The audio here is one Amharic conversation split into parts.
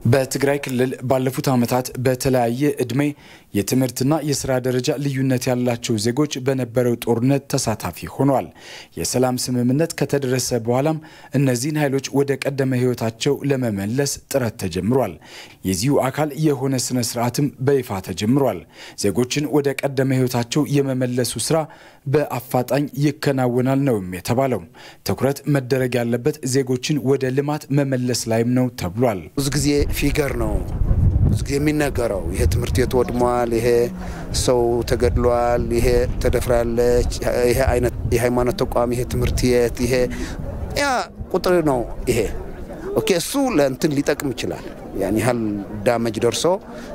በትግራይ ክልል ባለፉት ዓመታት በተለያየ ዕድሜ የትምህርትና የስራ ደረጃ ልዩነት ያላቸው ዜጎች በነበረው ጦርነት ተሳታፊ ሆነዋል። የሰላም ስምምነት ከተደረሰ በኋላም እነዚህን ኃይሎች ወደ ቀደመ ሕይወታቸው ለመመለስ ጥረት ተጀምሯል። የዚሁ አካል የሆነ ስነ ስርዓትም በይፋ ተጀምሯል። ዜጎችን ወደ ቀደመ ሕይወታቸው የመመለሱ ስራ በአፋጣኝ ይከናወናል ነውም የተባለው። ትኩረት መደረግ ያለበት ዜጎችን ወደ ልማት መመለስ ላይም ነው ተብሏል። ብዙ ጊዜ ፊገር ነው ብዙ ጊዜ የሚነገረው ይሄ ትምህርት ቤት ወድሟል፣ ይሄ ሰው ተገድሏል፣ ይሄ ተደፍራለች፣ ይሄ አይነት የሃይማኖት ተቋም፣ ይሄ ትምህርት ቤት፣ ይሄ ያ ቁጥር ነው። ይሄ ኦኬ፣ እሱ ለእንትን ሊጠቅም ይችላል። ያን ያህል ዳመጅ ደርሶ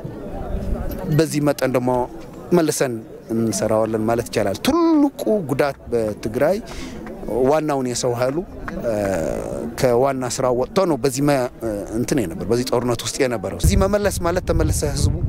በዚህ መጠን ደግሞ መልሰን እንሰራዋለን ማለት ይቻላል። ትልቁ ጉዳት በትግራይ ዋናውን የሰው ኃይሉ ከዋና ስራ ወጥቶ ነው በዚህ እንትን የነበር በዚህ ጦርነት ውስጥ የነበረው። እዚህ መመለስ ማለት ተመለሰ ህዝቡን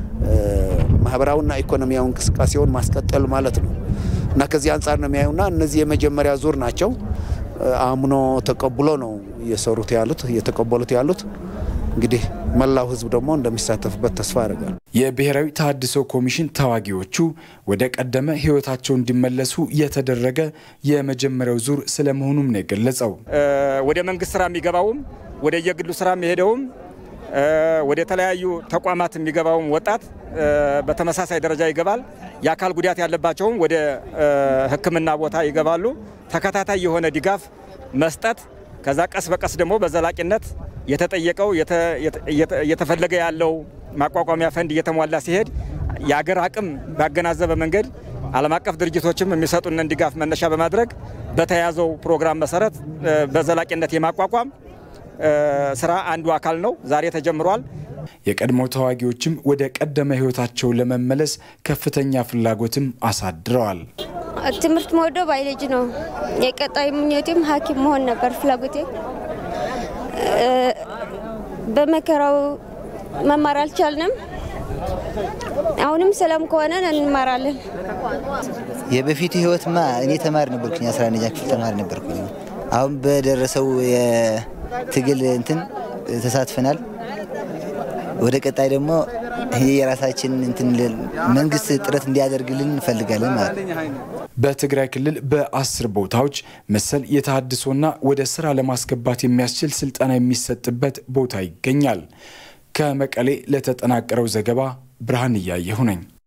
ማህበራዊና ኢኮኖሚያዊ እንቅስቃሴውን ማስቀጠል ማለት ነው እና ከዚህ አንጻር ነው የሚያዩና እነዚህ የመጀመሪያ ዙር ናቸው። አምኖ ተቀብሎ ነው እየሰሩት ያሉት እየተቀበሉት ያሉት እንግዲህ መላው ህዝብ ደግሞ እንደሚሳተፍበት ተስፋ አደርጋለሁ። የብሔራዊ ተሃድሶ ኮሚሽን ተዋጊዎቹ ወደ ቀደመ ህይወታቸው እንዲመለሱ የተደረገ የመጀመሪያው ዙር ስለመሆኑም ነው የገለጸው። ወደ መንግስት ስራ የሚገባውም ወደ የግሉ ስራ የሚሄደውም ወደ ተለያዩ ተቋማት የሚገባውም ወጣት በተመሳሳይ ደረጃ ይገባል። የአካል ጉዳት ያለባቸውም ወደ ሕክምና ቦታ ይገባሉ። ተከታታይ የሆነ ድጋፍ መስጠት ከዛ ቀስ በቀስ ደግሞ በዘላቂነት የተጠየቀው እየተፈለገ ያለው ማቋቋሚያ ፈንድ እየተሟላ ሲሄድ የአገር አቅም ባገናዘበ መንገድ ዓለም አቀፍ ድርጅቶችም የሚሰጡንን ድጋፍ መነሻ በማድረግ በተያዘው ፕሮግራም መሰረት በዘላቂነት የማቋቋም ስራ አንዱ አካል ነው። ዛሬ ተጀምሯል። የቀድሞ ተዋጊዎችም ወደ ቀደመ ህይወታቸው ለመመለስ ከፍተኛ ፍላጎትም አሳድረዋል። ትምህርት መወደው ባዮሎጂ ነው። የቀጣይ ምኞቴም ሐኪም መሆን ነበር ፍላጎቴ። በመከራው መማር አልቻልንም። አሁንም ሰላም ከሆነ እንማራለን። የበፊቱ ህይወትማ እኔ ተማሪ ነበርኩኝ፣ አስራ አንደኛ ክፍል ተማሪ ነበርኩኝ። አሁን በደረሰው የትግል እንትን ተሳትፈናል። ወደ ቀጣይ ደግሞ የራሳችን እንትን መንግስት ጥረት እንዲያደርግልን እንፈልጋለን ማለት ነው። በትግራይ ክልል በአስር ቦታዎች መሰል የተሃድሶና ወደ ስራ ለማስገባት የሚያስችል ስልጠና የሚሰጥበት ቦታ ይገኛል። ከመቀሌ ለተጠናቀረው ዘገባ ብርሃን እያየሁ ነኝ።